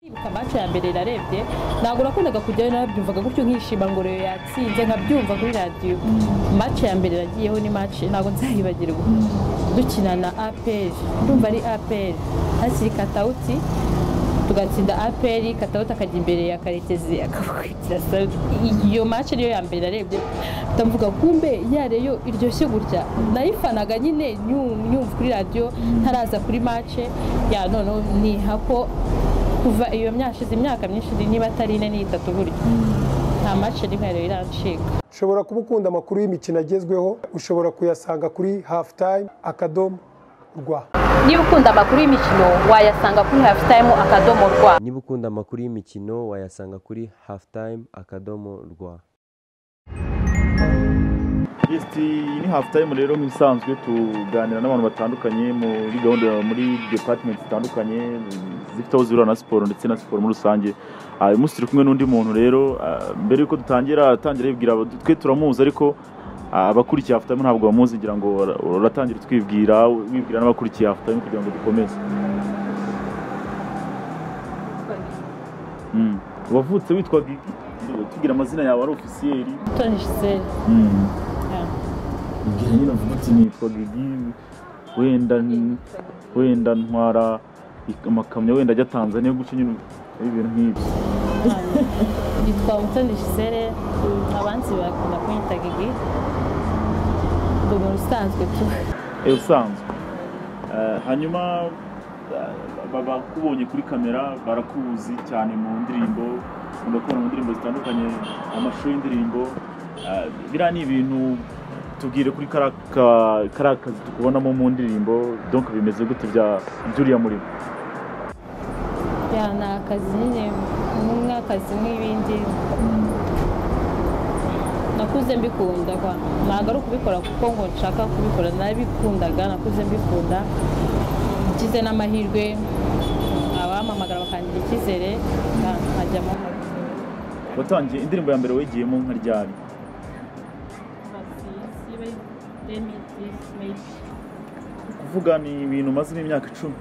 Kwibuka match ya mbere narebye ntabwo nakundaga kujyayo narabyumvaga gutyo nkishima ngo rero yatsinze nkabyumva kuri radiyo match ya mbere nagiyeho ni match ntabwo nzayibagirwa dukina na aperi ndumva ari aperi hakiri katawuti tugatsinda aperi katawuti akajya imbere ya karekezi akabakurikira sauti iyo match niyo ya mbere narebye ndavuga kumbe yareyo iryoshye gutya nayifanaga nyine nyu- nyumva kuri radiyo ntaraza kuri match ya noneho nihako kuva iyo myashize imyaka myinshi niba atari ine n'itatu burya nta mace rimwe rero irancika ushobora kuba ukunda amakuru y'imikino agezweho ushobora kuyasanga kuri hafu tayime akadomo rwa niba ukunda amakuru y'imikino wayasanga kuri hafu tayimu akadomo rwa niba ukunda amakuru y'imikino wayasanga kuri halftime akadomo rwa Yes, iyi ni hafu tayimu rero nk'ibisanzwe tuganira n'abantu batandukanye muri gahunda muri departimenti zitandukanye zifite aho zihurira na siporo ndetse na siporo muri rusange Ah, uyu munsi turi kumwe n'undi muntu rero ah, mbere y'uko dutangira atangira yibwira aba- twe turamuzi ariko ah, abakurikiye hafu tayimu ntabwo bamuzi ngira ngo ura- uratangira utwibwira wibwira n'abakurikiye hafu tayimu kugira ngo dukomeze Mm. wavutse witwaga iki? tubwira amazina yawe ari ofisiyeri toni gisele Mm. Ngira nyine avuga ati nitwa Gigi wenda n- wenda ntwara ik- amakamyo wenda ajya Tanzania gutyo nyine ibintu nk'ibyo yitwa toni gisele abanzi bakunda kunyita gigi ni umuntu usanzwe tu Eh, usanzwe Eh, hanyuma eh, ba- bakubonye kuri kamera barakuzi cyane mu ndirimbo ukunda kubona mu ndirimbo zitandukanye amashusho y'indirimbo Eh, biriya ni ibintu tubwire kuri kariya ka- kariya kazi tukubonamo mu ndirimbo donc bimeze gute bya by'uriya murimo ya ni akazi nyine nk'akazi nk'ibindi nakuze mbikunda kwa ntabwo ari ukubikora kuko ngo nshaka kubikora narabikundaga nakuze mbikunda ngize n'amahirwe abampamagara bakangira icyizere nka- nkajyamo watangiye indirimbo ya mbere wegiyemo nka ryari kuvuga ni ibintu umazemo imyaka icumi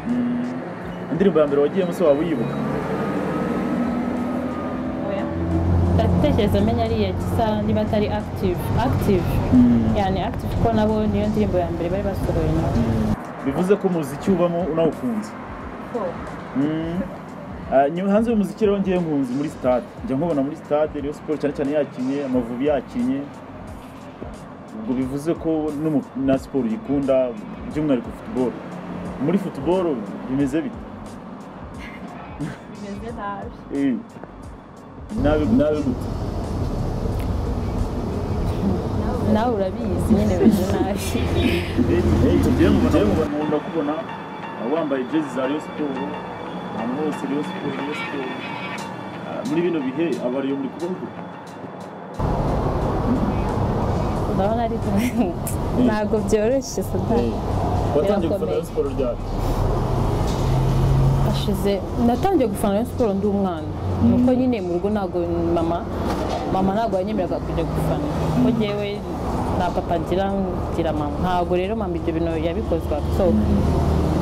Mm. indirimbo ya mbere wagiyemo se waba uyibuka ndatekereza menya ari iya gisa niba atari active active yani active ko nabo niyo ndirimbo ya mbere bari basohoye nabo bivuze ko umuziki ubamo unawukunze Mm. Ah, nyuma- hanze y'umuziki rero ngewe nkunze muri stade njya nkubona muri stade Rayon Sport cyane cyane yakinye amavubi yakinye ubwo bivuze ko n'umu- na siporo uyikunda by'umwihariko football muri football bimeze bite bimeze nabi Eh, nabi nabi gute nawe urabizi nyine bimeze nabi nkunda kubona wambaye jezi za Rayon Sport ahantu hose Rayon Sport Rayon Sport Ah, muri bino bihe abariyo muri kubaho ndabona ariko ntabwo byoroshye satani watangiye gufana Birakomeye. Rayon Sport ryari hashize natangiye gufana Rayon siporo ndi umwana nuko nyine mu rugo ntabwo mama mama ntabwo yanyemeraga kujya gufana kuko ngewe nta papa ngira ngira mama ntabwo rero mama ibyo bintu yabikozwaga so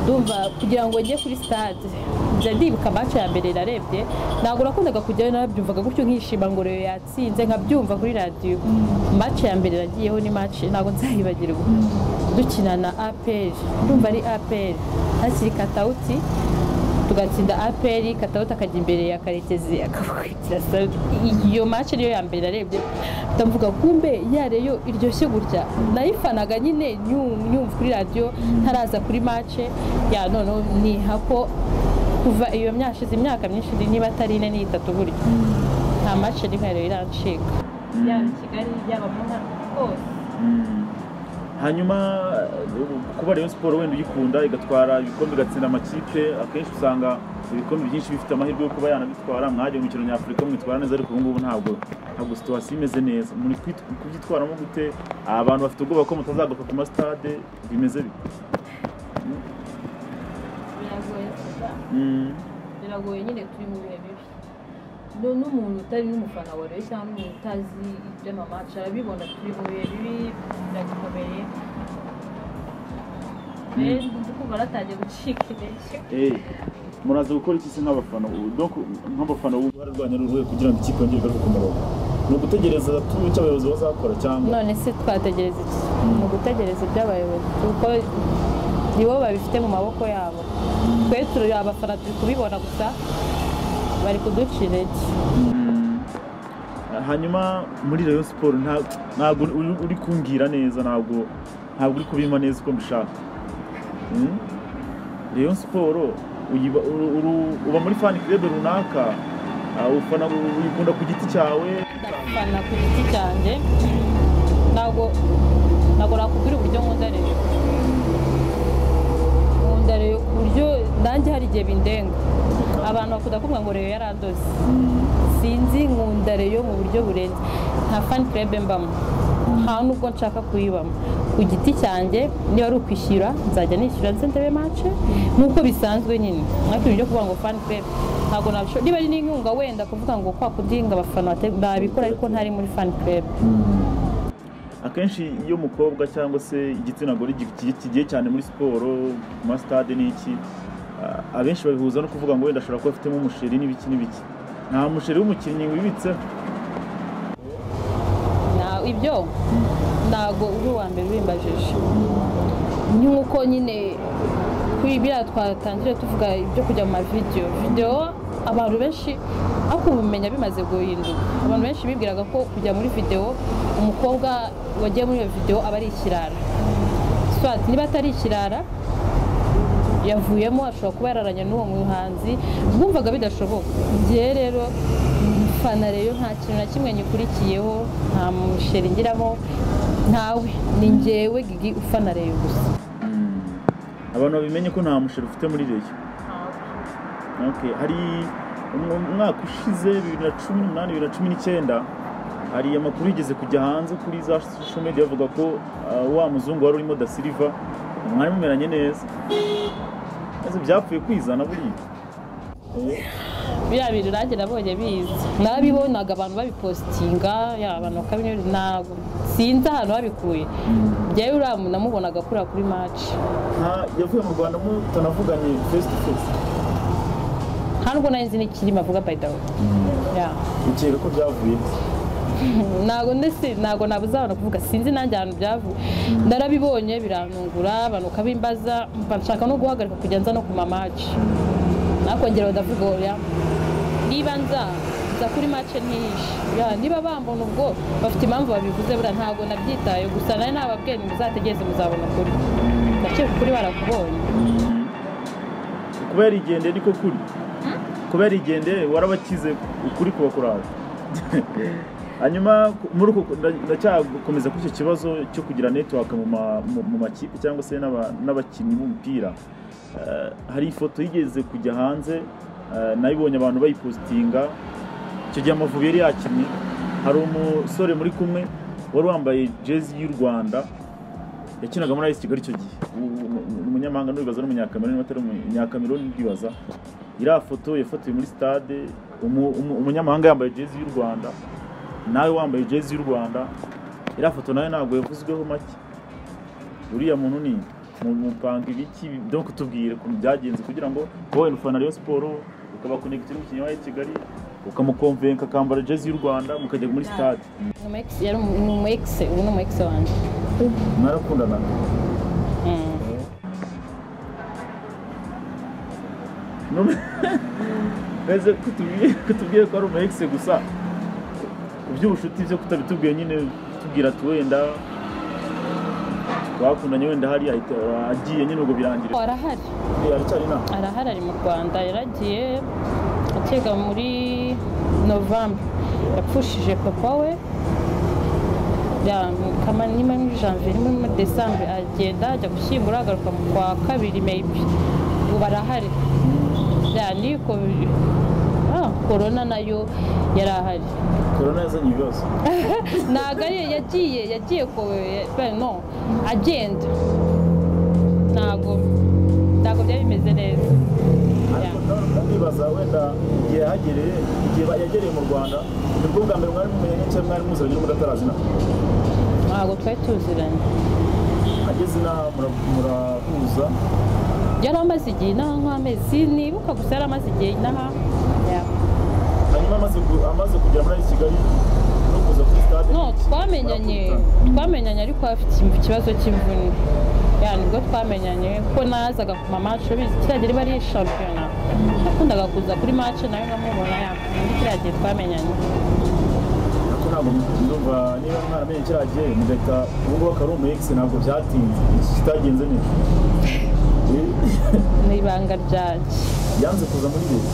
ndumva kugira ngo njye kuri stade njya ndibuka match ya mbere narebye ntabwo nakundaga kujyayo narabyumvaga gutyo nkishima ngo rero yatsinze nkabyumva kuri radiyo match ya mbere nagiyeho ni match ntabwo nzayibagirwa dukina na aperi ndumva ari aperi hakiri katawuti tugatsinda aperi katawuti akajya imbere ya karekezi akabakurikira sauti iyo match niyo ya mbere narebye ndavuga kumbe yareyo iryoshye gutya nayifanaga nyine nyu- nyumva kuri radiyo ntaraza kuri match ya noneho nihako kuva iyo myashize imyaka myinshi niba atari ine n'itatu burya nta match rimwe rero irancika yaba i kigali yaba mu ntara hose Mm. hanyuma eh, kuba Rayon Sport wenda uyikunda igatwara ibikombe igatsinda amakipe akenshi usanga ibikombe byinshi bifite amahirwe yo kuba yanabitwara mwajya mu mikino nyafurika mwitwara neza ariko ubu ngubu ntabwo ntabwo situwasiyo imeze neza muri kwit- kubyitwaramo gute abantu bafite ubwoba ko mutazagaruka ku masitade bimeze bite biragoye cyane Mm. biragoye nyine turi mu bihe bibi no n'umuntu utari n'umufana wa rero cyangwa umuntu utazi iby'amamaca arabibona turi mu bihe bibi birakomeye rero ndi kumva aratangiye gucika intege Eh, muraza gukora iki se nk'abafana ubu donc nk'abafana ubu uruhare rwanyu ni uruhe kugira ngo ikipe yongere igaruke ku murongo ni ugutegereza tumenye icyo abayobozi bazakora cyangwa none se twategereza iki ni ugutegereza iby'abayobozi kuko nibo babifite mu maboko yabo twe turi abafana turi kubibona gusa bari kuduca intege hanyuma muri rayon siporo ntabwo uri- uri kumbwira neza ntabwo ntabwo uri kubima neza uko mbishaka Mm? rayon siporo uyiba- uru- uru- uba muri fan club runaka ah, ufana uyikunda ku giti cyawe ndafana ku giti cyanjye ntabwo ntabwo nakubwira uburyo nkunda rero nkunda rero ku buryo nanjye hari igihe bindenga abantu bakunda kuvuga ngo rero yarandoze sinzi nkunda rero mu buryo burenze nta fani kerebe mbamo nta nubwo nshaka kuyibamo ku giti cyanjye niba ari ukwishyura nzajya nishyura ndetse ndebe mace nk'uko bisanzwe nyine ntabwo ibyo kuvuga ngo fani kerebe ntabwo nabishobora niba ari n'inkunga wenda kuvuga ngo kwa kundi ngo abafana bate- babikora ariko ntari muri fani kerebe akenshi iyo umukobwa cyangwa se igitsina gore gi- gi- kigiye cyane muri siporo ku masitade n'iki a- abenshi babihuza no kuvuga ngo wenda ashobora kuba afitemo umusheri n'ibiki n'ibiki nta musheri w'umukinnyi wibitseho Na- ibyo ntabwo uri uwa mbere ubimbajije nk'uko nyine kuri biriya twatangire tuvuga ibyo kujya mu mavidewo videwo abantu benshi ariko ubumenya bimaze guhinduka abantu benshi bibwiraga ko kujya muri videwo umukobwa wagiye muri iyo videwo aba ari ikirara swati niba atari ikirara yavuyemo ashobora kuba yararanye n'uwo muhanzi bwumvaga bidashoboka njyewe rero fana rero nta kintu na kimwe nyikurikiyeho nta musheri ngiramo ntawe ni njyewe gigi ufana rero gusa abantu babimenye ko nta musheri ufite muri reyo Okay, hari um- umwaka ushize bibiri na cumi n'umunani bibiri na cumi n'icyenda hari amakuru yigeze kujya hanze kuri za social media bavuga ko ah, wa muzungu wari urimo da Silva mwari mumeranye neza maze byapfuye kwizana buriya biriya bintu nanjye nabonye biza nabibonaga abantu babipositinga ya abantu bakabinyoye ntabwo sinzi ahantu babikuye njyewe uriya muntu namubonaga kurira kuri maci nta yavuye mu rwanda mutanavuganye face to face nta nubwo nari nzi n'ikirimi avuga bayidawe ya ukeka ko byavuye ntabwo ndetse ntabwo nabuze abantu kuvuga sinzi nanjye ahantu byavuye narabibonye birantungura abantu ukabimbaza mba nshaka no guhagarika kujya nza no ku mamaci nakongera badavuga oya niba nza nza kuri mace ntihishe Ya, niba bambona ubwo bafite impamvu babivuze buriya ntabwo nabyitaye gusa nari nababwiye muzategereze muzabona ukuri ndakeka ukuri barakubonye kuba yarigendeye niko kuri kuba yarigendeye warabakize ukuri kuba kurara hanyuma ku- muri uko nda- ndacyakomeza kuri icyo kibazo cyo kugira network mu ma- mu- mu makipe cyangwa se n'aba- n'abakinnyi b'umupira Eh, hari ifoto yigeze kujya hanze eh, nayibonye abantu bayipositinga icyo gihe amavubi yari yakinnye hari umusore muri kumwe wari wambaye jezi y'u rwanda yakinaga muri ayisi kigali icyo gihe U- u- ni umunyamahanga n'uribaza n'umunyakameruni niba atari umunyakameruni ndibaza iriya foto yafatiwe muri stade umu- umu- umunyamahanga yambaye jezi y'u rwanda nawe wambaye jezi y'u rwanda iriya foto nawe ntabwo yavuzweho make uriya muntu ni mu- mupanga ibiki byo kutubwira ukuntu byagenze kugira ngo wowe ufana Rayon siporo ukabakonegitira umukinnyi wa AS kigali ukamukomvenka akambara jezi y'u rwanda mukajya muri stade Ni umu ex- yari umu- ni umu egise ubu ni umu egise wanjye mwarakundanaga Mm. None- Ese kutubwiye kutubwiye ko ari umu ex gusa iby'ubucuti byo kutabitubwiye nyine tubwira ati wenda bakundanye wenda hari ahita- agiye nyine ubwo birangira arahari Eh, aracyari inaha arahari ari mu rwanda yaragiye akeka muri novembre yapfushije papa we ya kama nyuma muri janvier nyuma muri desambre agenda ajya gushyingura agaruka mu kwa kabiri maybe ubu arahari ya niko ah, corona nayo yari ahari korona yazanye ibibazo ntabwo ari yagiye yagiye ku no agenda ntabwo ntabwo byari bimeze neza Ya. ariko nawe ukabibaza wenda igihe yahagereye igihe yagereye mu rwanda nibwo bwa mbere mwari mumenye cyangwa mwari muzanye n'ubwo atarazi inaha ntabwo twari tuziranye ageze inaha mura- murahuza yari amaze igihe inaha nk'amezi sinibuka gusa yari amaze igihe inaha ya. hanyuma amaze ku- amaze kugera muri kigali no kuza kuri sitade no twamenyanye twamenyanye ariko afite ikibazo cy'imvune ya nibwo twamenyanye ko nazaga ku mamace ubizi kiriya gihe riba ari shampiyona nakundaga kuza kuri mace nawe nkamubona ya muri kiriya gihe twamenyanye ko ntabwo ndumva niba mwaramenye kiriya gihe mugahita ubu ngubu akari umu ex ntabwo byatinze iki kitagenze neza Eh, ni ibanga ryanjye yanze kuza muri leta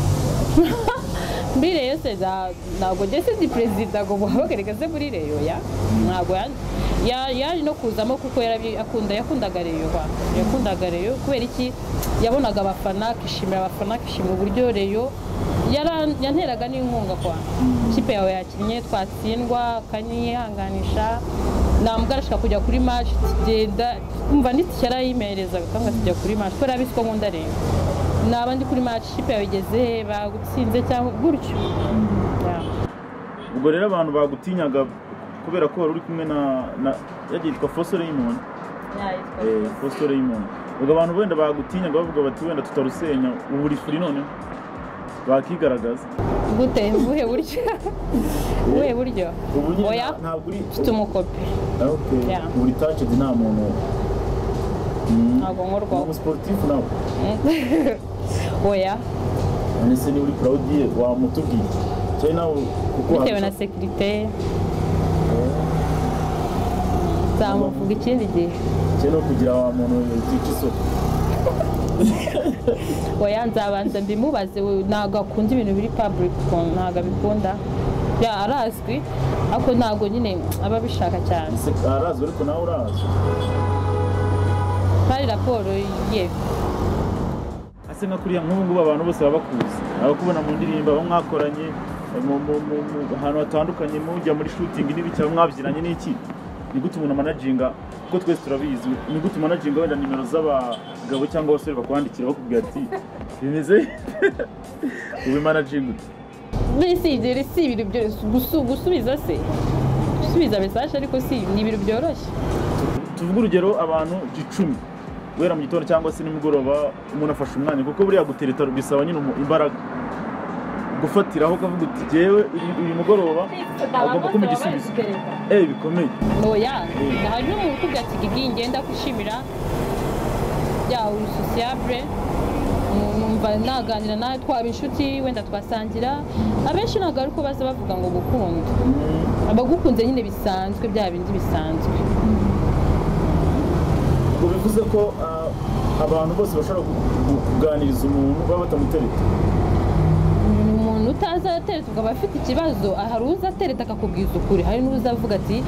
mbire yose za ntabwo ndetse ni perezida ngo muhabagaragaze muri reyo ya ntabwo ya- ya- yaje no kuzamo kuko yarabi- akunda yakundaga reyo ba yakundaga reyo kubera iki yabonaga abafana akishimira abafana akishimira uburyo reyo yara- yanteraga n'inkunga kwa ikipe yawe yakinnye twatsindwa akanyihanganisha ntabwo arashaka kujya kuri maci tugenda kumva n'itike yarayimerezaga cyangwa tujya kuri maci kubera abizi ko nkunda reyo ni abandi kuri maci ikipe yabigeze bagutsinze cyangwa gutyo Ya. ubwo rero abantu bagutinyaga kubera ko wari uri kumwe na na yagiye yitwa Foster Raymond eh Foster Raymond ubwo abantu wenda bagutinyaga bavuga bati wenda tutarusenya ubu uri free noneho bakigaragaza gute buhe buryo buhe buryo ubu nyine oya nta- ntabwo uri mfite umukopi Ah, okay. Yeah. ubu uri touched nta muntu Mm. ntabwo Ni nkorwaho umusiporutifu nawe oya none se niba uri proudi ye wamutubwiye cyane nawe kuko bitewe na sekirite nzamuvuga ikindi gihe cyane no kugira wa muntu utica isoko oya nzabanza mbimubaze we ntabwo akunda ibintu biri paburike ukuntu ntabwo abikunda Ya, arazwi ariko ntabwo nyine aba abishaka cyane Ese arazwi ariko nawe urazi hari raporo ye ase nka kuriya nk'ubu ngubu abantu bose baba bakuzi abakubona mu ndirimbo abo mwakoranye mu- mu- mu- mu- ahantu hatandukanye mujya muri shooting n'ibiki abo mwabyinanye n'iki ni gute umuntu amanaginga kuko twese turabizi ni gute umanaginga wenda nimero z'abagabo cyangwa abasore bakwandikira bakubwira ati bimeze ubu managinga ute bisigere si ibintu byoroshye gusu- gusubiza se gusubiza mesaje ariko si ni ibintu byoroshye tuvuge urugero abantu icumi guhera mu gitondo cyangwa se nimugoroba umuntu afashe umwanya kuko buriya gutereta bisaba nyine umu- imbaraga gufatiraho ukavuga uti jyewe uyu- uyu mugoroba agomba kumpa igisubizo eh bikomeye oya hari n'umuntu ukubwira ati gigi ngenda kwishimira ya uri sosiyabure numva naganira nawe twaba inshuti wenda twasangira abenshi ntabwo ari uko baza bavuga ngo gukunda abagukunze nyine bisanzwe bya bindi bisanzwe ngo bivuze ko ah, abantu bose bashobora ku- ku- kuganiriza umuntu baba batamutereta umuntu utaza atereta ukaba afite ikibazo hari uza atereta akakubwiza ukuri hari n'uza avuga ati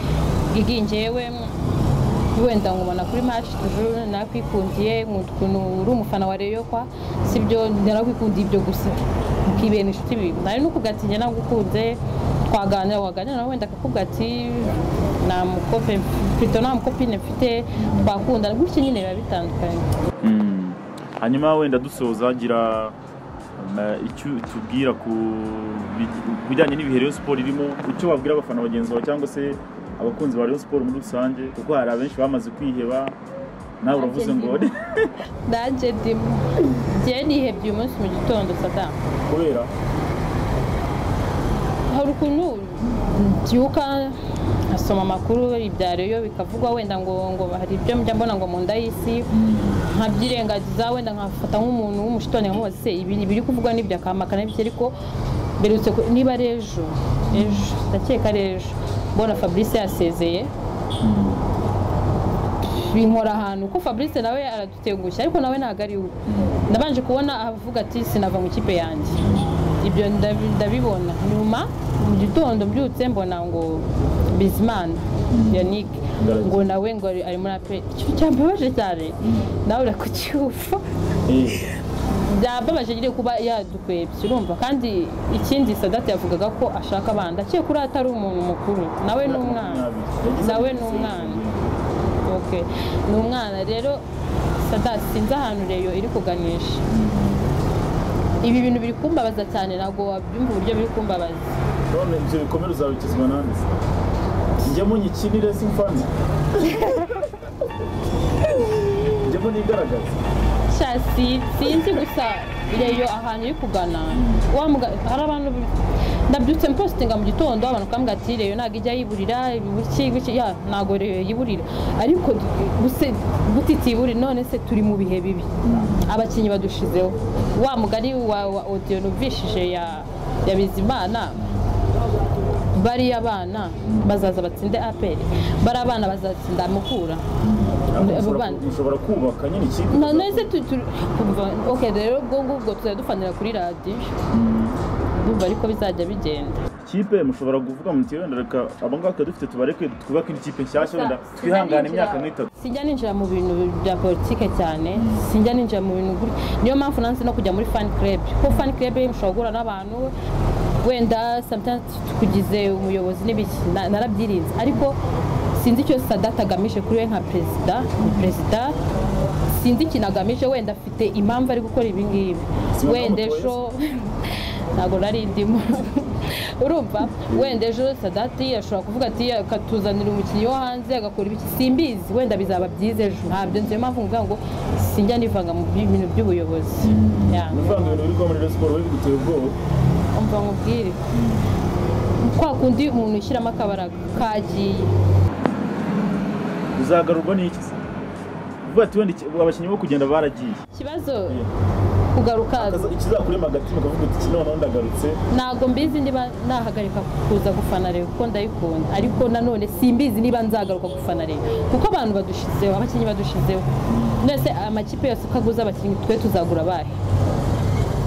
gigi njyewe mm, wenda nkubona kuri maci tujuru nakwikundiye nkunda ukuntu uri umufana wa reyo kwa sibyo narakwikundiye ibyo gusa mukibera inshuti bibi hari n'ukubwa ati njye nagukunze twaganira waganira nawe wenda akakubwa ati nta mukope mfite nta mukopine mfite twakundana gutya nyine biba bitandukanye hanyuma wenda dusoza gira na- icyo tubwira ku bi- ku bijyanye n'ibihe Rayon Sport irimo icyo wabwira abafana bagenzi bawe cyangwa se abakunzi ba Rayon Sport muri rusange kuko hari abenshi bamaze kwiheba nawe uravuze ngo nanjye ndimo njyewe nihebye uyu munsi mu gitondo sadamu kubera hari ukuntu mbyuka nkasoma amakuru ibya reyo bikavugwa wenda ngo ngo hari ibyo mujya mbona ngo mu nda y'isi nkabyirengagiza wenda nkafata nk'umuntu w'umushitani nkamubaza se ibi biri kuvugwa n'ibyo akama akanabyo ariko mberutse ku- niba ari ejo ejo ndakeka ari ejo mbona fabrice yasezeye binkora ahantu ko fabrice nawe aradutengushya ariko nawe ntabwo ari we nabanje kubona avuga ati sinava mu ikipe yanjye ibyo ndabi- ndabibona nyuma mu gitondo mbyutse mbona ngo bizimana yannick Ngaragara. ngo nawe ngo ari ari muri ape ikintu cyambabaje cyane nawe urakucyumva eh, byababaje nyine kuba yadukwebye urumva kandi ikindi sadate yavugaga ko ashaka abana ndakeka ko atari umuntu mukuru nawe ni umwana Yagize nawe ati, ni umwana Okay. ni umwana rero sada sinzi ahantu reyo iri kuganisha ibi bintu biri kumbabaza cyane ntabwo wabyumva uburyo biri kumbabaza none ibyo bikomere uzabikizwa nande se? njyemo nyikinire simfanze njyemo nigaragaze sha si- sinzi gusa reyo ahantu iri kugana wa muga- hari abantu ndabyutse mpositinga mu gitondo abantu bakambwira ati reyo ntabwo ijya yiburira ibiki biki ya ntabwo reyo yiburira ariko guse- gute itiburi none se turi mu bihe bibi abakinnyi badushizeho wa mugari wa wa odiyo nubishije ya ya bizimana bariya bana bazaza batsinde aperi bari abana bazatsinda mukura Abo bana mushobora kubaka nyine ikipe none se tu- tu- kumva ok rero ubwo ngubwo tuzajya dufanira kuri radiyo ndumva ariko bizajya bigenda kipe mushobora kuvuga muti wenda reka abangaba twari dufite tubareke twubake indi kipe nshyashya wenda twihangane imyaka nk'itatu sijya ninjira mu bintu bya politike cyane sijya ninjira mu bintu gutya niyo mpamvu nanze no kujya muri fan club kuko fan club mushobora guhura n'abantu wenda sometimes tukugize umuyobozi n'ibiki na- narabyirinze ariko sinzi icyo sadata agamije kuri we nka perezida ni perezida sinzi ikintu agamije wenda afite impamvu ari gukora ibi ngibi Sinzi wenda aho ejo ntabwo nari ndimo urumva wenda ejo sadati ashobora kuvuga ati akatuzanira umukinnyi wo hanze agakora ibiki simbizi wenda bizaba byiza ejo ntabyo nzi niyo mpamvu mvuga ngo sinjya nivanga mu bintu by'ubuyobozi Yeah. ni ukuvuga ngo ibintu biri kuba muri Rayon siporo biri gutera ubwoba umva nkubwire kwa kundi umuntu ushyiramo akabaraga kagiye bizagarurwa n'iki se uvuga ati wenda iki- abakinnyi bo kugenda baragiye ikibazo kugaruka Akaza- ikizakurema agatima ukavuga uti iki noneho ndagarutse ntabwo mbizi niba nahagarika kuza gufana rero kuko ndayikunda ariko nanone simbizi niba nzagaruka gufana rero kuko abantu badushizeho abakinnyi badushizeho mwese amakipe yose uko aguze abakinnyi twe tuzagura abahe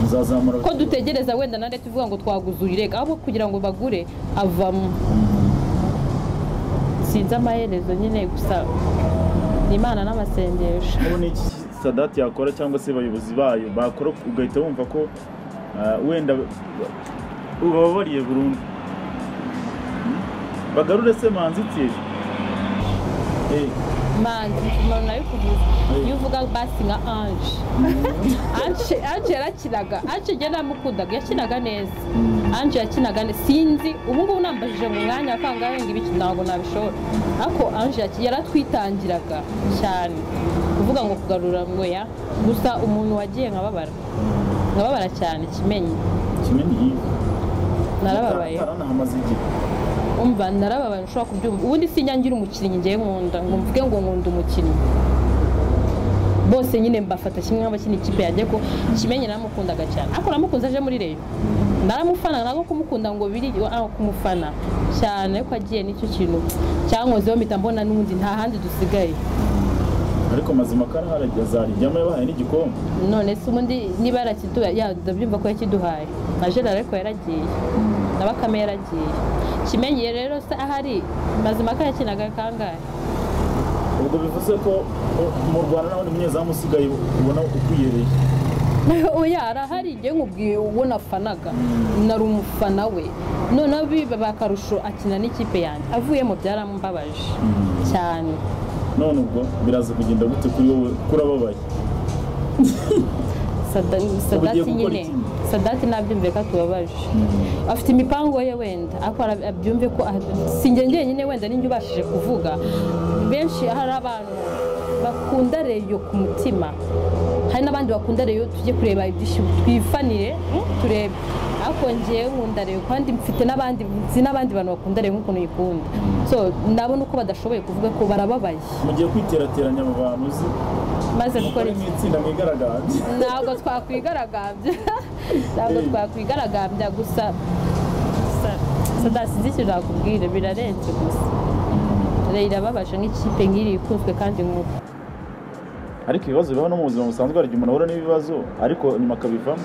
muzazamura ko dutegereza wenda nande tuvuga ngo twaguze uyirega ahubwo kugira ngo bagure avamo sinzi amaherezo nyine gusa ni imana n'amasengesho ubu ni iki sadati yakora cyangwa se abayobozi bayo bakora ugahita wumva ko ah, wenda ubababariye burundu bagarure se manzi tiye manzi umuntu nawe kuvuze iyo uvuga basi nka anje anje anje yarakinaga anje njye namukundaga yakinaga neza anje yakinaga neza sinzi ubu ngubu nambajije mu mwanya wa kangahe ngo ibiki ntabwo nabishobora ariko anje yaki- yaratwitangiraga cyane kuvuga ngo kugarura ngo ya gusa umuntu wagiye nkababara nkababara cyane kimenyi kimenyi iyi narababaye taranahamaze igihe umva narababaye ntushobora kubyumva ubundi sinjya ngira umukinnyi ngiye nkunda ngo mvuge ngo nkunda umukinnyi bose nyine mbafata kimwe nk'abakina ikipe yanjye ko kimenye naramukundaga cyane ariko namukunze aje muri reyo naramufana ntabwo kumukunda ngo biri aho kumufana cyane ariko agiye nicyo kintu cyankozeho mpita mbona n'undi nta handi dusigaye ariko mazima ko araharagiye azarijyamo yabahaye n'igikombe none se ubundi niba yarakiduhaye ya ndabyumva ko yakiduhaye na gerard ariko yaragiye na bakame yaragiye kimenye rero se ahari mazima ko yakinaga kangahe ubwo bivuze ko o- mu rwanda nta wundi munyezamu usigaye ubona ukwiyereye oya arahari njye nkubwiye uwo nafanaga nari umufana we noneho biba bakarusho akina n'ikipe yanjye avuyemo byarambabaje cyane none ubwo biraza kugenda gute kuri wowe kurababaye Sada- sadati gukora nyine iki? sadati nabyumve ko atubabaje afite imipango ye wenda ariko ara- abyumve ko sinjye njyenyine wenda ninjye ubashije kuvuga benshi hari abantu bakunda reyo ku mutima hari n'abandi bakunda reyo tujye kureba ibyishimo twifanire mm, turebe ariko njyewe nkunda reyo kandi mfite n'abandi nzi n'abandi bantu bakunda reyo nk'ukuntu uyikunda so ndabona uko badashoboye kuvuga ko barababaye mugiye kwiterateranya mu bantu uzi maze gukora mukore iki mu itsinda mwigaragambye ntabwo twakwigaragambya ntabwo twakwigaragambya gusa sadasize ikintu nakubwira birarenze gusa rero irababaje nk'ikipe nk'iri ikunzwe kandi nk'uko ariko ibibazo bibaho no mu buzima busanzwe hari igihe umuntu ahura n'ibibazo ariko nyuma akabivamo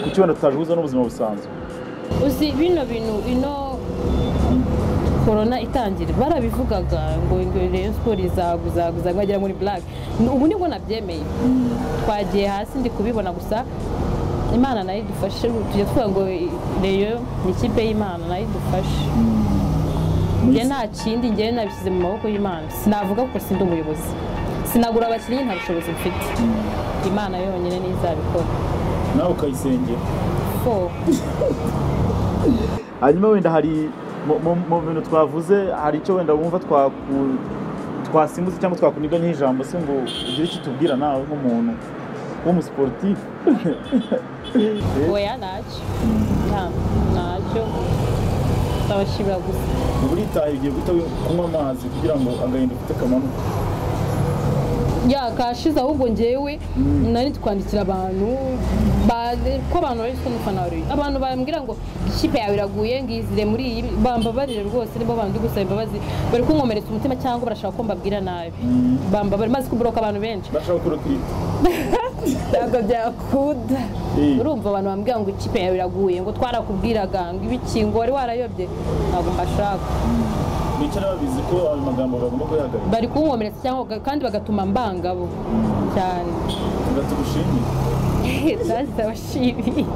kuki wenda tutabihuza n'ubuzima busanzwe uzi bino bintu ino korona itangira barabivugaga ngo ngo reyo siporo izaguzaguza bagera muri black ubu nibwo nabyemeye twagiye hasi ndi kubibona gusa imana nayo idufashe tujya tuvuga ngo reyo ni ikipe y'imana nayo idufashe njye nta kindi njyewe nabishyize mu maboko y'imana sinavuga kuko sindi umuyobozi sinagura abakinnyi nta bushobozi mfite imana yonyine niyo izabikora nawe ukayisengera Four. hanyuma wenda hari mu- mu- mu bintu twavuze hari icyo wenda wumva twaku- twasimbutse cyangwa twakuniga nk'ijambo se ngo ugire icyo utubwira nawe nk'umuntu w'umusiporutifu oya ntacyo nta ntacyo ndabashimira gusa buritaye igihe guhita kunywa amazi kugira ngo agahinda ufite kamanuka yakashize ahubwo ngewe nari twandikira abantu ba- ko abantu bari kumwe n'ufana wa Rayon. abantu bambwira ngo ikipe yawe iraguye ngizire muri iyi bambabarire rwose nibo bandi gusaba imbabazi bari kunkomeretsa umutima cyangwa barashaka ko mbabwira nabi bambabarire maze kuburoka abantu benshi bashaka kurutwika ntabwo byakunda Eh. urumva abantu bambwira ngo ikipe yawe iraguye ngo twarakubwiraga ngo ibikingo wari warayobye ntabwo mbashaka bicara babizi ko ayo magambo bagomba kuyahagarika bari kunkomeretsa cyangwa baga- kandi bagatuma mbangabo cyane tuba tugushimiye That's so cheesy.